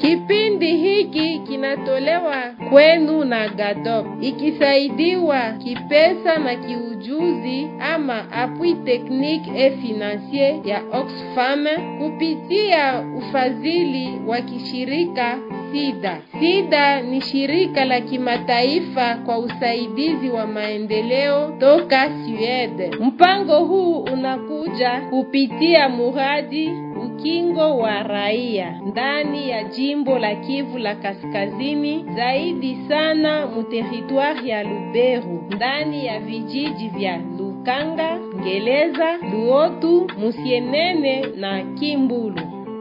Kipindi hiki kinatolewa kwenu na GADOP ikisaidiwa kipesa na kiujuzi ama appui technique et financier ya Oxfam kupitia ufadhili wa kishirika SIDA. SIDA ni shirika la kimataifa kwa usaidizi wa maendeleo toka Sweden. Mpango huu unakuja kupitia muradi ukingo wa raia ndani ya jimbo la Kivu la Kaskazini, zaidi sana muteritwari ya Lubero, ndani ya vijiji vya Lukanga, Ngeleza, Luotu, Musienene na Kimbulu.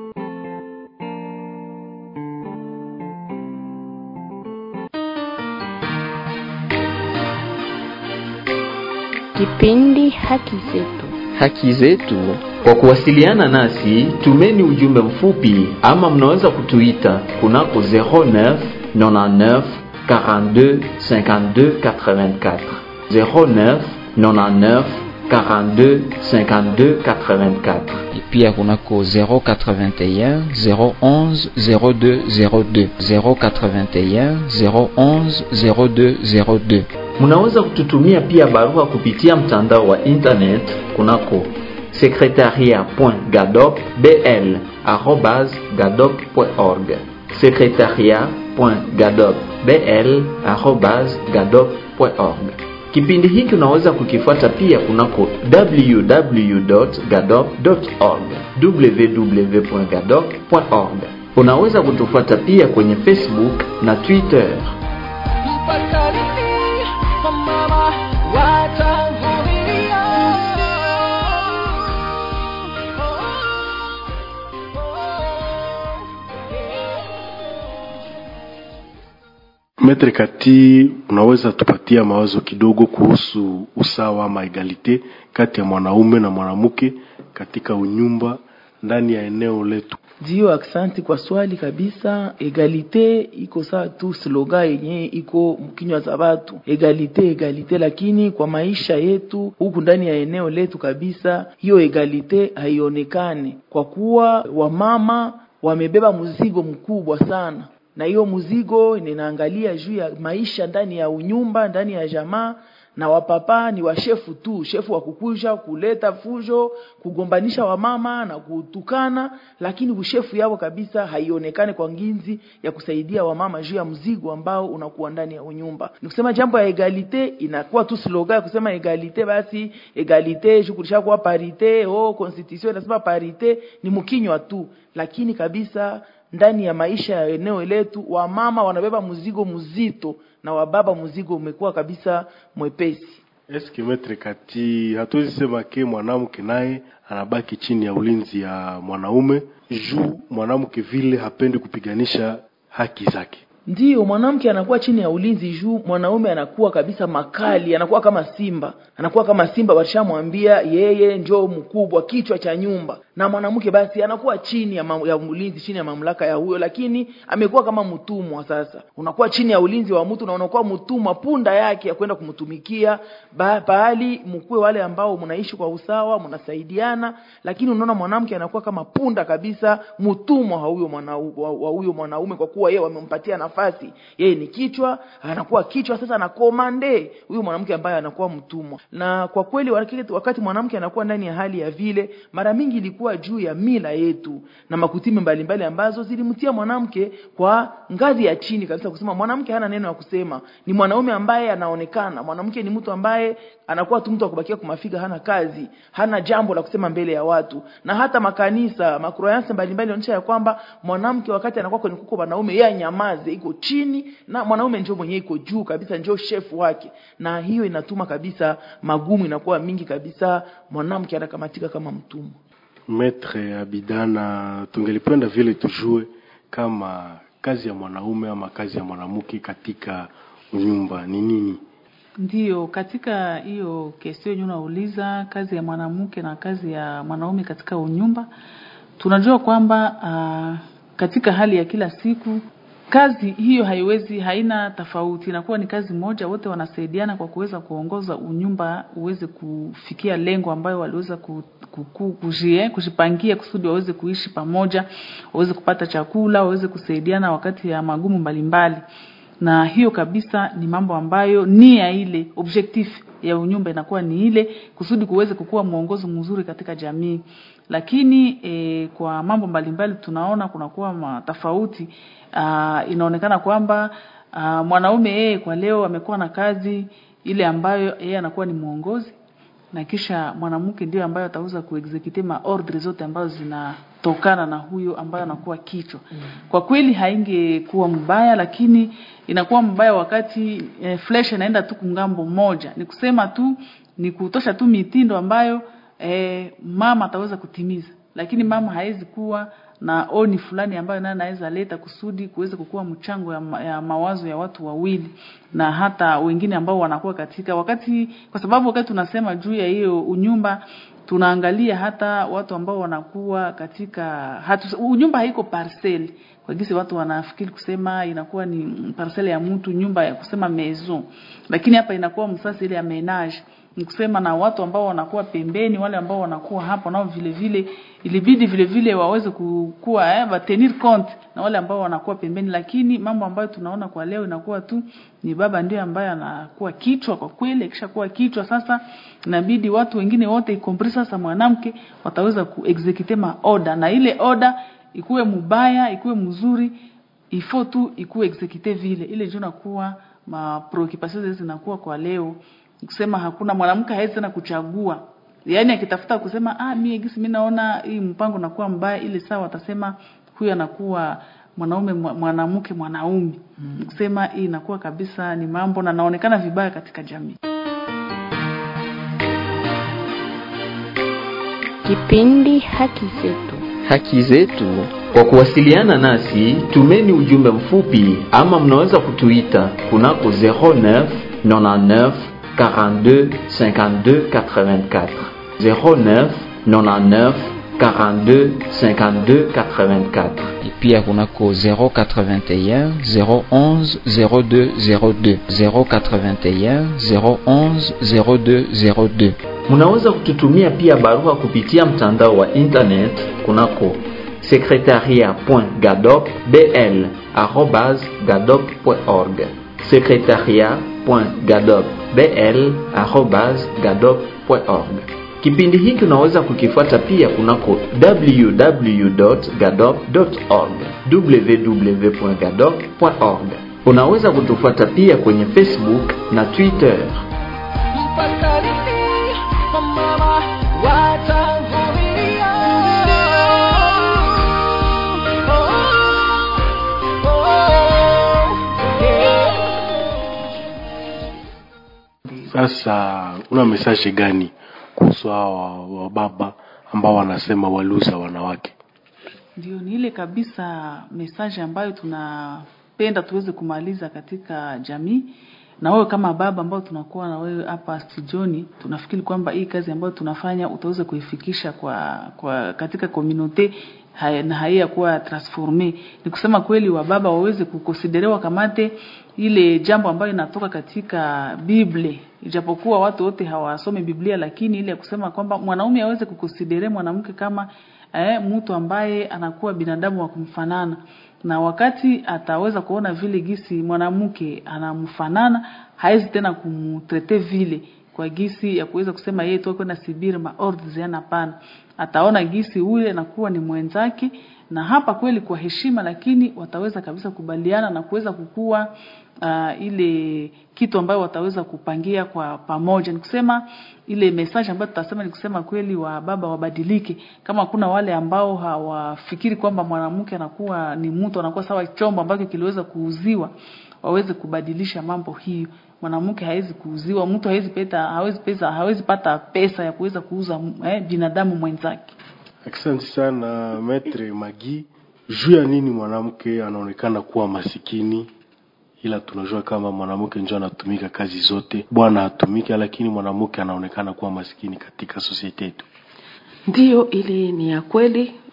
Kipindi Haki Zetu. Haki Zetu. Kwa kuwasiliana nasi, tumeni ujumbe mfupi ama mnaweza kutuita kunako 09 99 42 52 84 09 99 42 52 84 pia kunako 081 011 02 02 081 011 02 02. Munaweza kututumia pia barua kupitia mtandao wa internet kunako secretariat.gadopbl@gadop.org secretariat.gadopbl@gadop.org. Kipindi hiki unaweza kukifuata pia kunako www.gadop.org www.gadop.org. Unaweza kutufuata pia kwenye Facebook na Twitter. Metre Kati, unaweza tupatia mawazo kidogo kuhusu usawa ama egalite kati ya mwanaume na mwanamke katika unyumba ndani ya eneo letu? Ndio, aksanti kwa swali kabisa. Egalite iko saa tu slogan yenye iko mkinywa za watu, egalite egalite, lakini kwa maisha yetu huku ndani ya eneo letu kabisa, hiyo egalite haionekane kwa kuwa wamama wamebeba mzigo mkubwa sana na hiyo mzigo ninaangalia juu ya maisha ndani ya unyumba ndani ya jamaa na wapapa ni washefu tu, shefu wa kukusha kuleta fujo, kugombanisha wamama na kutukana, lakini ushefu yao kabisa haionekane kwa nginzi ya kusaidia wamama juu ya mzigo ambao unakuwa ndani ya unyumba. Ni kusema jambo ya egalite inakuwa tu slogan ya kusema egalite, basi egalite shukulisha kuwa parite, oh constitution inasema parite, ni mkinywa tu, lakini kabisa ndani ya maisha ya eneo letu wamama wanabeba mzigo mzito na wababa mzigo umekuwa kabisa mwepesi. Eske metre kati, hatuwezi sema ke mwanamke naye anabaki chini ya ulinzi ya mwanaume juu mwanamke vile hapendi kupiganisha haki zake. Ndiyo, mwanamke anakuwa chini ya ulinzi juu mwanaume anakuwa kabisa makali, anakuwa kama simba, anakuwa kama simba. Washamwambia yeye njoo mkubwa, kichwa cha nyumba, na mwanamke basi anakuwa chini ya, mam, ya ulinzi, chini ya mamlaka ya huyo, lakini amekuwa kama mtumwa. Sasa unakuwa chini ya ulinzi wa mtu na unakuwa mtumwa, punda yake ya kwenda kumtumikia pahali mkuwe wale ambao mnaishi kwa usawa, mnasaidiana, lakini unaona mwanamke anakuwa kama punda kabisa, mtumwa wa huyo mwanaume, wa huyo mwanaume, kwa kuwa yeye wamempatia nafasi yeye ni kichwa, anakuwa kichwa sasa na komande huyu mwanamke ambaye anakuwa mtumwa. Na kwa kweli wakati mwanamke anakuwa ndani ya hali ya vile, mara mingi ilikuwa juu ya mila yetu na makutimi mbalimbali ambazo zilimtia mwanamke kwa ngazi ya chini kabisa, kusema mwanamke hana neno ya kusema, ni mwanaume ambaye anaonekana. Mwanamke ni mtu ambaye anakuwa tu mtu wa kubakia kumafiga, hana kazi, hana jambo la kusema mbele ya watu. Na hata makanisa makroyansi mbalimbali onyesha ya kwamba mwanamke wakati anakuwa kwenye kuko wanaume, yeye anyamaze iko chini na mwanaume njoo mwenyewe iko juu kabisa, njoo shefu wake, na hiyo inatuma kabisa magumu inakuwa mingi kabisa, mwanamke anakamatika kama mtumwa. Metre Abidana, tungelipenda vile tujue kama kazi ya mwanaume ama kazi ya mwanamke katika nyumba ni nini? Ndiyo, katika hiyo kesi yenyewe unauliza kazi ya mwanamke na kazi ya mwanaume katika unyumba, tunajua kwamba uh, katika hali ya kila siku kazi hiyo haiwezi haina tofauti, inakuwa ni kazi moja, wote wanasaidiana kwa kuweza kuongoza unyumba uweze kufikia lengo ambayo waliweza ku, ku, ku, kujie, kujipangia kusudi waweze kuishi pamoja, waweze kupata chakula, waweze kusaidiana wakati ya magumu mbalimbali na hiyo kabisa ni mambo ambayo nia ile objectif ya unyumba inakuwa ni ile kusudi kuweze kukuwa mwongozo mzuri katika jamii lakini e, kwa mambo mbalimbali tunaona kunakuwa matofauti inaonekana kwamba aa, mwanaume yeye kwa leo amekuwa na kazi ile ambayo yeye anakuwa ni mwongozi na kisha mwanamke ndio ambayo ataweza kuexecute ma ordre zote ambazo zinatokana na huyo ambayo anakuwa kichwa. Mm. Kwa kweli haingekuwa mbaya, lakini inakuwa mbaya wakati e, flesh inaenda tu kungambo moja. Ni kusema tu ni kutosha tu mitindo ambayo e, mama ataweza kutimiza, lakini mama hawezi kuwa na oni fulani ambayo naye anaweza leta kusudi kuweza kukua mchango ya, ma, ya mawazo ya watu wawili na hata wengine ambao wanakuwa katika wakati, kwa sababu wakati tunasema juu ya hiyo unyumba tunaangalia hata watu ambao wanakuwa katika hatu, unyumba haiko parcel kwa gisi watu wanafikiri kusema inakuwa ni parcel ya mtu nyumba ya kusema maison, lakini hapa inakuwa msasa ile ya menage ni kusema na watu ambao wanakuwa pembeni, wale ambao wanakuwa hapo nao vile vile ilibidi vile vile waweze kukua eh, ba tenir compte na wale ambao wanakuwa pembeni, lakini mambo ambayo tunaona kwa leo inakuwa tu ni baba ndiye ambaye anakuwa kichwa. Kwa kweli kisha kuwa kichwa, sasa inabidi watu wengine wote ikompris sasa mwanamke wataweza kuexecute ma order, na ile order ikuwe mubaya ikuwe mzuri, ifo tu ikuwe execute vile ile ndio nakuwa ma preoccupations zinakuwa kwa leo kusema hakuna mwanamke hawezi tena kuchagua yaani akitafuta kusema ah mimi gisi mimi naona hii mpango nakuwa mbaya ile sawa atasema huyu anakuwa mwanaume mwanamke mwanaume mm. kusema hii inakuwa kabisa ni mambo na naonekana vibaya katika jamii Kipindi Haki Zetu. Haki Zetu. Kwa kuwasiliana nasi, tumeni ujumbe mfupi ama mnaweza kutuita kunako 09 99 42 52 84 09 99 42 52 84 et pia kunako 081 011 02 02 081 011 02 02 Munaweza kututumia pia barua kupitia mtandao wa internet kunako secretariat.gadopbl@gadop.org secretariat.gadopbl@gadop.org. Kipindi hiki unaweza kukifuata pia kunako www.gadop.org www.gadop.org. Unaweza kutufuata pia kwenye Facebook na Twitter. Sasa una message gani kuhusu hawa wababa ambao wanasema waluza wanawake? Ndio, ni ile kabisa message ambayo tunapenda tuweze kumaliza katika jamii. Na wewe kama baba ambao tunakuwa na wewe hapa studioni, tunafikiri kwamba hii kazi ambayo tunafanya utaweza kuifikisha kwa, kwa katika community haya, na haiya kuwa transforme. Ni kusema kweli wa baba waweze kukonsiderewa kamate ile jambo ambayo inatoka katika Biblia, ijapokuwa watu wote hawasome Biblia, lakini ile ya kusema kwamba mwanaume aweze kukonsidere mwanamke kama eh, mtu ambaye anakuwa binadamu wa kumfanana na wakati ataweza kuona vile gisi mwanamke anamfanana, hawezi tena kumtrete vile kwa gisi ya kuweza kusema yeye tu kwenda sibiri maorders yana pana. Ataona gisi ule anakuwa ni mwenzake, na hapa kweli kwa heshima, lakini wataweza kabisa kubaliana na kuweza kukua uh, ile kitu ambayo wataweza kupangia kwa pamoja. Ni kusema ile message ambayo tutasema ni kusema kweli wa baba wabadilike. Kama kuna wale ambao hawafikiri kwamba mwanamke anakuwa ni mtu anakuwa sawa chombo ambacho kiliweza kuuziwa, waweze kubadilisha mambo hiyo. Mwanamke hawezi kuuziwa, mtu hawezi peta, hawezi pesa, hawezi pata pesa ya kuweza kuuza eh, binadamu mwenzake. Asante sana Maitre Magi. Juu ya nini mwanamke anaonekana kuwa masikini ila tunajua kama mwanamke ndio anatumika kazi zote, bwana hatumiki, lakini mwanamke anaonekana kuwa maskini katika sosiete yetu. Ndiyo, ili ni ya kweli.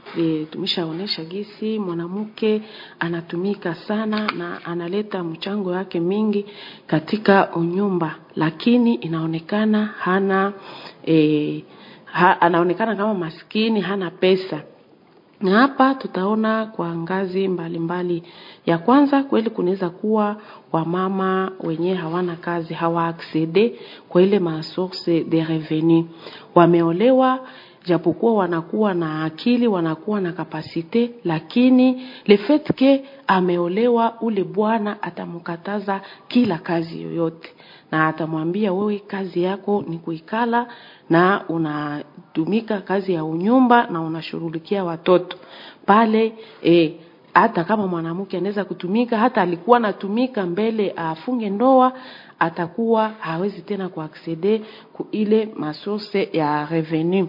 E, tumeshaonesha gisi mwanamke anatumika sana na analeta mchango wake mingi katika unyumba, lakini inaonekana hana e, ha, anaonekana kama maskini, hana pesa na hapa tutaona kwa ngazi mbalimbali mbali. Ya kwanza kweli kunaweza kuwa wamama wenye hawana kazi hawa accede kwa ile masource de revenu, wameolewa japokuwa wanakuwa na akili wanakuwa na kapasite, lakini le fait que ameolewa, ule bwana atamkataza kila kazi yoyote, na atamwambia wewe, kazi yako ni kuikala na unatumika kazi ya unyumba na unashughulikia watoto pale eh, hata kama mwanamke anaweza kutumika, hata alikuwa anatumika mbele afunge ndoa, atakuwa hawezi tena kuaccede ku ile masource ya revenu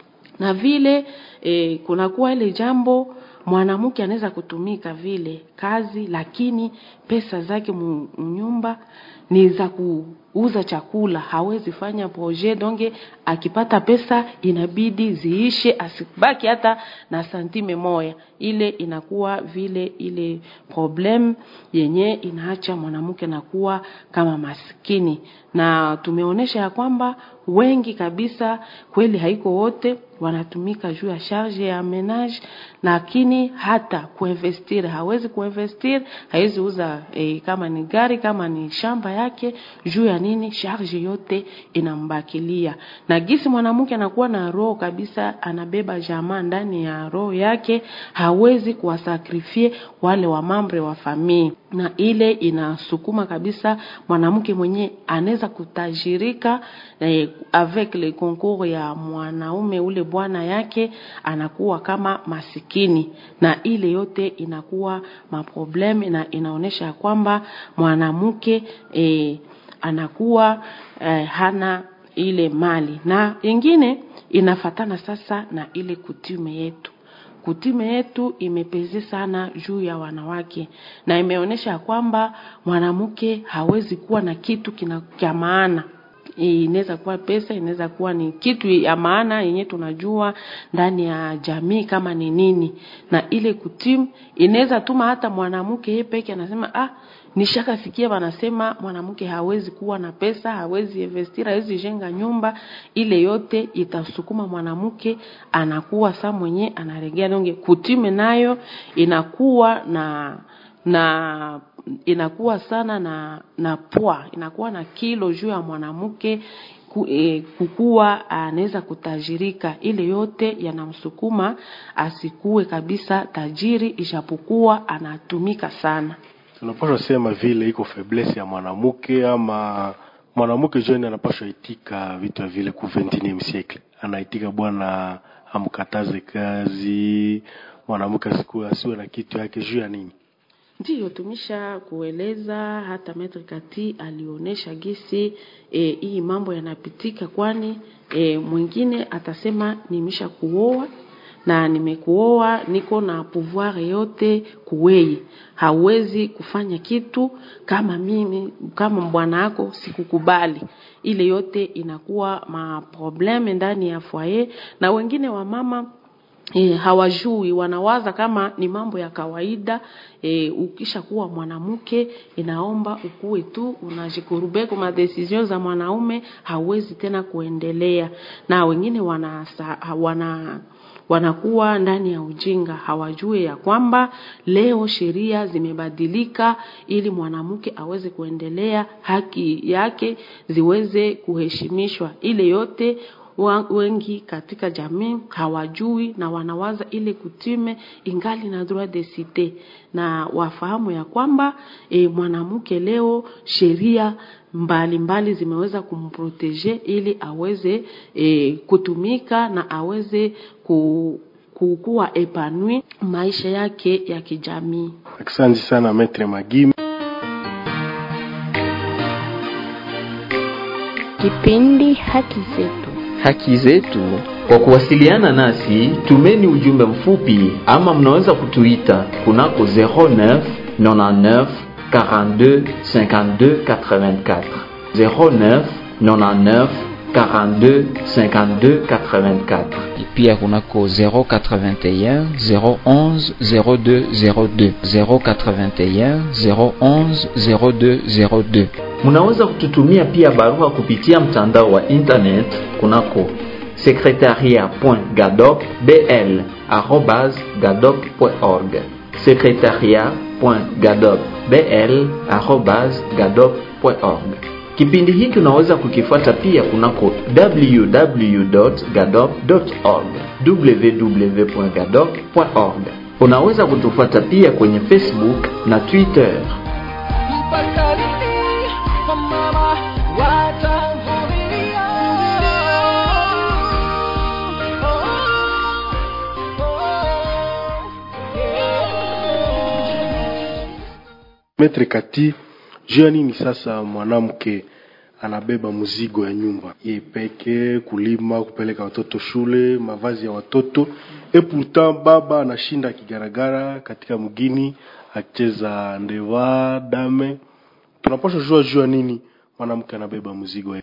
na vile e, kunakuwa ile jambo mwanamke anaweza kutumika vile kazi, lakini pesa zake mnyumba ni za kuuza chakula, hawezi fanya projet donge. Akipata pesa inabidi ziishe, asibaki hata na santime moya. Ile inakuwa vile ile problem yenye inaacha mwanamke nakuwa kama maskini, na tumeonyesha ya kwamba wengi kabisa, kweli haiko wote wanatumika juu ya charge ya menage, lakini hata kuinvestir hawezi kuinvestir, hawezi uza e, kama ni gari kama ni shamba yake, juu ya nini? Charge yote inambakilia. Na gisi mwanamke anakuwa na roho kabisa, anabeba jamaa ndani ya roho yake, hawezi kuwasakrifie wale wa mambre wa famii, na ile inasukuma kabisa mwanamke mwenye anaweza kutajirika eh, avec le concours ya mwanaume ule bwana yake anakuwa kama masikini, na ile yote inakuwa maprobleme na inaonyesha kwamba mwanamke eh, anakuwa eh, hana ile mali, na ingine inafatana sasa na ile kutume yetu kutume yetu imepeze sana juu ya wanawake na imeonyesha kwamba mwanamke hawezi kuwa na kitu kina cha maana inaweza kuwa pesa, inaweza kuwa ni kitu ya maana yenye tunajua ndani ya jamii kama ni nini, na ile kutim inaweza tuma hata mwanamke yeye peke anasema ah, nishaka sikia wanasema mwanamke hawezi kuwa na pesa, hawezi investir, hawezi jenga nyumba. Ile yote itasukuma mwanamke anakuwa saa mwenye anaregea donge. Kutime nayo inakuwa na na inakuwa sana na na poa, inakuwa na kilo juu ya mwanamke ku, e, kukuwa anaweza kutajirika. Ile yote yanamsukuma asikue kabisa tajiri, ijapokuwa anatumika sana. Tunapaswa sema vile iko faiblesse ya mwanamke ama mwanamke joni anapaswa itika vitu ya vile ku 21 siècle, anaitika bwana amkataze kazi, mwanamke asikuwe asiwe na kitu yake juu ya nini? Ndiyo, tumisha kueleza hata Maitre Kati alionyesha gisi e, hii mambo yanapitika, kwani e, mwingine atasema nimesha kuoa na nimekuoa, niko na pouvoir yote kuwei, hawezi kufanya kitu kama mimi kama bwana yako sikukubali. Ile yote inakuwa maprobleme ndani ya foyer, na wengine wa mama E, hawajui wanawaza kama ni mambo ya kawaida. E, ukisha kuwa mwanamke inaomba ukuwe tu unajikurube kwa decision za mwanaume, hauwezi tena kuendelea. Na wengine wana, wana wanakuwa ndani ya ujinga, hawajue ya kwamba leo sheria zimebadilika ili mwanamke aweze kuendelea, haki yake ziweze kuheshimishwa. Ile yote wengi katika jamii hawajui na wanawaza ile kutume ingali na droit de cite, na wafahamu ya kwamba e, mwanamke leo sheria mbalimbali zimeweza kumprotege ili aweze e, kutumika na aweze ku kukuwa epanui maisha yake ya kijamii. Asante sana Maitre Magime. Kipindi Haki Zetu. haki zetu. Kwa kuwasiliana nasi, tumeni ujumbe mfupi ama mnaweza kutuita kunako 09 99 42 52 84 09 99 42 52 84 pia kunako 081 011 02 02 081 011 02 02 Munaweza kututumia pia barua kupitia mtandao wa internet kunako secretariat.gadopbl@gadop.org secretariat.gadopbl@gadop.org. Kipindi hiki unaweza kukifuata pia kunako www.gadop.org www.gadop.org. Unaweza kutufuata pia kwenye Facebook na Twitter. Metre Kati, juu ya nini sasa mwanamke anabeba mzigo ya nyumba ye peke, kulima, kupeleka watoto shule, mavazi ya watoto e pourtant baba anashinda akigaragara katika mgini akicheza ndeva dame. Tunapaswa jua juu ya nini mwanamke anabeba mzigo ya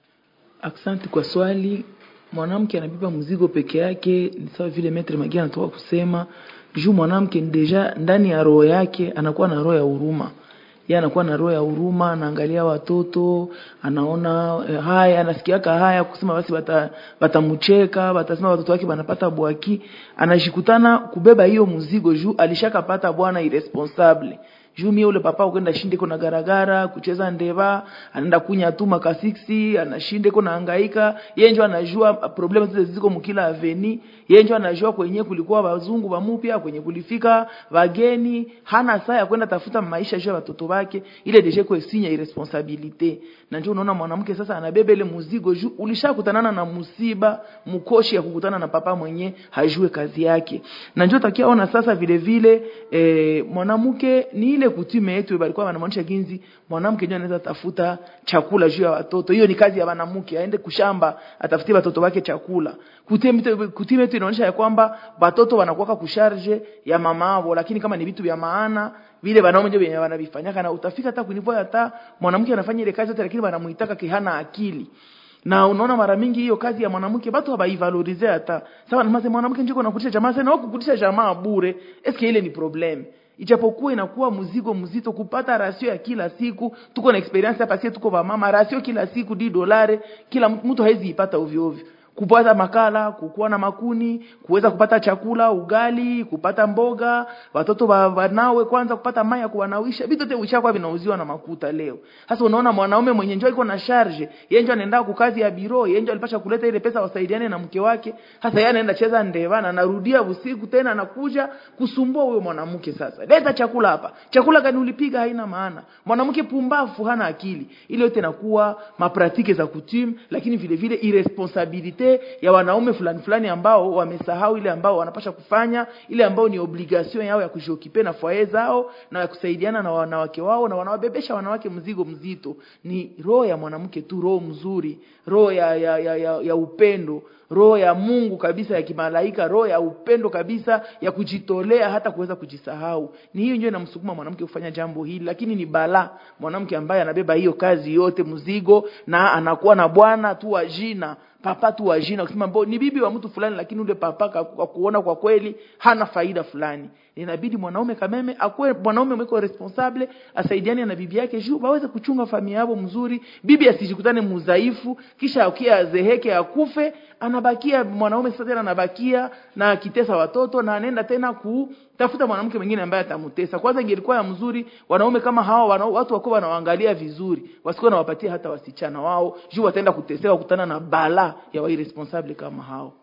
Asante kwa swali. Mwanamke anabeba mzigo peke yake, ni sawa vile Metre Magia anatoka kusema juu mwanamke deja ndani ya roho yake anakuwa na roho ya huruma yeye anakuwa na roho ya huruma, anaangalia watoto, anaona eh, haya, anasikiaka haya kusema basi bata batamcheka, batasema watoto wake banapata bwaki, anashikutana kubeba hiyo mzigo juu alishakapata bwana irresponsable juu mie ule papa ukwenda shinde ko na garagara kucheza ndeva anaenda kunya tu makasiksi anashinde ko nahangaika yeye ndio anajua problema zile ziko mkila aveni yeye ndio anajua kwenye kulikuwa wazungu wa mupya kwenye kulifika wageni hana saa ya kwenda tafuta maisha juu ya watoto wake ile deje kwa sinya irresponsabilite na ndio unaona mwanamke sasa anabeba ile mzigo juu ulishakutanana na musiba mkoshi ya kukutana na papa mwenye hajue kazi yake na ndio takia ona sasa vile vile e, mwanamke ni ile kutume yetu balikuwa wanamaanisha ginzi mwanamke ndio anaweza tafuta chakula juu ya watoto hiyo ni kazi ya wanamke aende kushamba atafutie watoto wake chakula kutime yetu inaonyesha ya kwamba watoto wanakuwa kusharge ya mama wao lakini kama ni vitu vya maana vile wanaume ndio wenye wanavifanyaka na utafika hata kunivoa hata mwanamke anafanya ile kazi yote lakini wanamuitaka kihana akili na unaona mara mingi hiyo kazi ya mwanamke watu habaivalorize hata sawa nasema mwanamke njiko nakutisha jamaa sana kukutisha jamaa bure eske ile ni problem ijapokuwa inakuwa mzigo mzito kupata rasio ya kila siku tuko na experience hapa sisi tuko mama rasio kila siku di dolare kila mtu haizi ipata ovyo ovyo kupata makala kukuwa na makuni kuweza kupata chakula ugali kupata mboga watoto wanawe kwanza kupata maya kuwanawisha vitu vyote vishakuwa vinauziwa na makuta leo sasa unaona mwanaume mwenye njoo iko na charge yeye njoo anaenda kwa kazi ya biro yeye njoo alipasha kuleta ile pesa wasaidiane na mke wake sasa yeye anaenda cheza ndeva na anarudia usiku tena anakuja kusumbua huyo mwanamke sasa leta chakula hapa chakula gani ulipiga haina maana mwanamke pumbafu hana akili ile yote inakuwa mapratike za kutim lakini vile vile irresponsabilite ya wanaume fulani fulani ambao wamesahau ile ambao wanapasha kufanya ile ambao ni obligation yao ya kujiokipe na foyer zao na ya kusaidiana na wanawake wao na wanawabebesha wanawake mzigo mzito ni roho ya mwanamke tu roho mzuri roho ya, ya, ya, ya, ya upendo roho ya Mungu kabisa ya kimalaika roho ya upendo kabisa ya kujitolea hata kuweza kujisahau ni hiyo ndio inamsukuma mwanamke kufanya jambo hili lakini ni bala mwanamke ambaye anabeba hiyo kazi yote mzigo na anakuwa na bwana tu wa jina papa tu wa jina kusema mbo ni bibi wa mtu fulani lakini ule papa kwa kuona kwa kweli hana faida fulani inabidi mwanaume kameme akuwe mwanaume mweko responsable asaidiane na bibi yake juu waweze kuchunga familia yao mzuri bibi asijikutane mudhaifu kisha akia azeheke akufe anabakia mwanaume sasa tena anabakia na akitesa watoto na anaenda tena kutafuta mwanamke mwingine ambaye atamtesa kwanza ingelikuwa ya mzuri wanaume kama hawa wana, watu wako wanawaangalia vizuri wasikuwa nawapatia hata wasichana wao juu wataenda kutesewa kutana na bala ya wairesponsable kama hao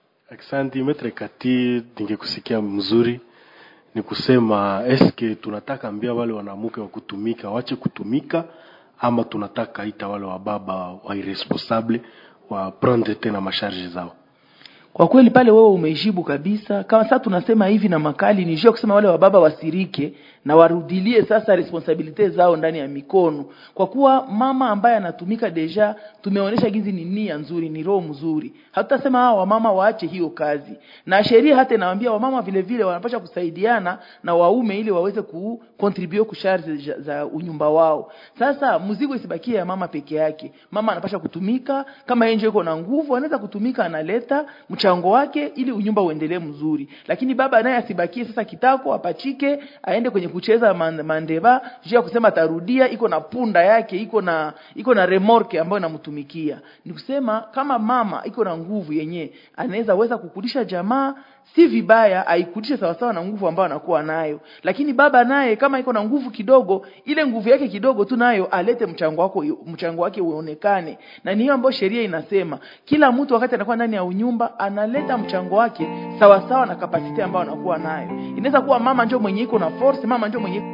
Asante Metre Kati, ningekusikia mzuri ni kusema eske tunataka ambia wale wanamke wa kutumika wache kutumika ama tunataka ita wale wa baba wa irresponsable wa prendre tena masharge zao kwa kweli pale wewe umeijibu kabisa kama sasa tunasema hivi na makali ni juu ya kusema wale wababa wasirike na warudilie sasa responsabilite zao ndani ya mikono kwa kuwa mama ambaye anatumika deja tumeonyesha gizi ni nia nzuri ni roho mzuri hatutasema hawa wamama waache hiyo kazi na sheria hata inawaambia wamama vile vile wanapasha kusaidiana na waume ili waweze kucontribute kusharge za, za unyumba wao sasa mzigo isibakie ya mama peke yake mama anapasha kutumika kama yeye ndio yuko na nguvu anaweza kutumika analeta mchango wake ili unyumba uendelee mzuri lakini baba naye asibakie sasa kitako apachike aende kwenye kucheza man- mandeva juu ya kusema atarudia iko na punda yake iko na iko na remorke ambayo inamtumikia ni kusema kama mama iko na nguvu yenyewe anaweza weza kukulisha jamaa si vibaya aikudishe sawasawa na nguvu ambayo anakuwa nayo lakini baba naye kama iko na nguvu kidogo ile nguvu yake kidogo tu nayo alete mchango wako mchango wake uonekane na ni hiyo ambayo sheria inasema kila mtu wakati anakuwa ndani ya unyumba analeta mchango wake sawasawa na kapasiti ambayo anakuwa nayo inaweza kuwa mama ndio mwenye iko na force mama ndio mwenye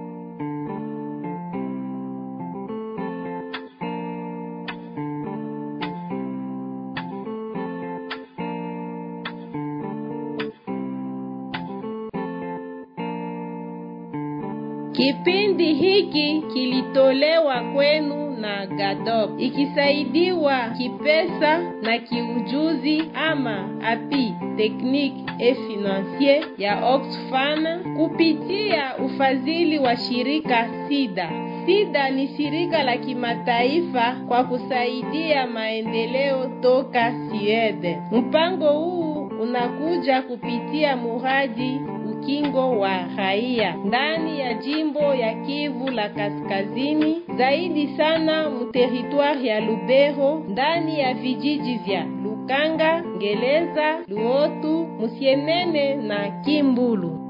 Kipindi hiki kilitolewa kwenu na GADOP ikisaidiwa kipesa na kiujuzi ama api technique et financier ya Oxfam kupitia ufadhili wa shirika SIDA. SIDA ni shirika la kimataifa kwa kusaidia maendeleo toka Sweden. Mpango huu unakuja kupitia muradi ukingo wa raia ndani ya jimbo ya Kivu la Kaskazini, zaidi sana muteritwari ya Lubero, ndani ya vijiji vya Lukanga, Ngeleza, Luotu, Musienene na Kimbulu.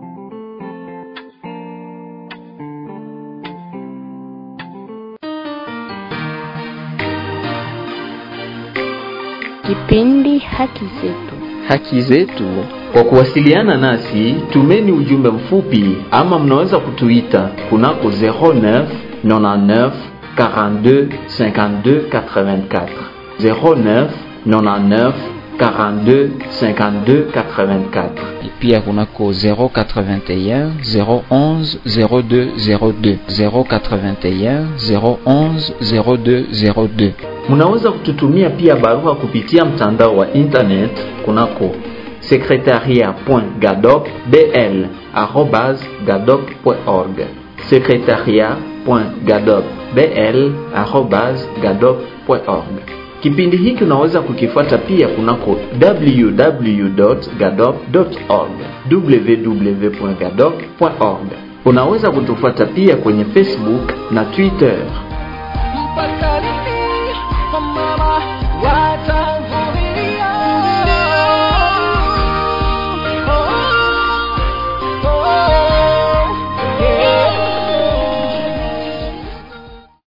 Kipindi Haki Zetu. haki zetu. Kwa kuwasiliana nasi, tumeni ujumbe mfupi ama mnaweza kutuita kunako 09 99 42 52 84 09 99 42 52 84 pia kunako 081 011 02 02 081 011 02 02 Munaweza kututumia pia barua kupitia mtandao wa internet kunako secretariat.gadopbl@gadop.org secretariat.gadopbl@gadop.org. Kipindi hiki unaweza kukifuata pia kunako www.gadop.org www.gadop.org. Unaweza kutufuata pia kwenye Facebook na Twitter. mpaka lini wamama wata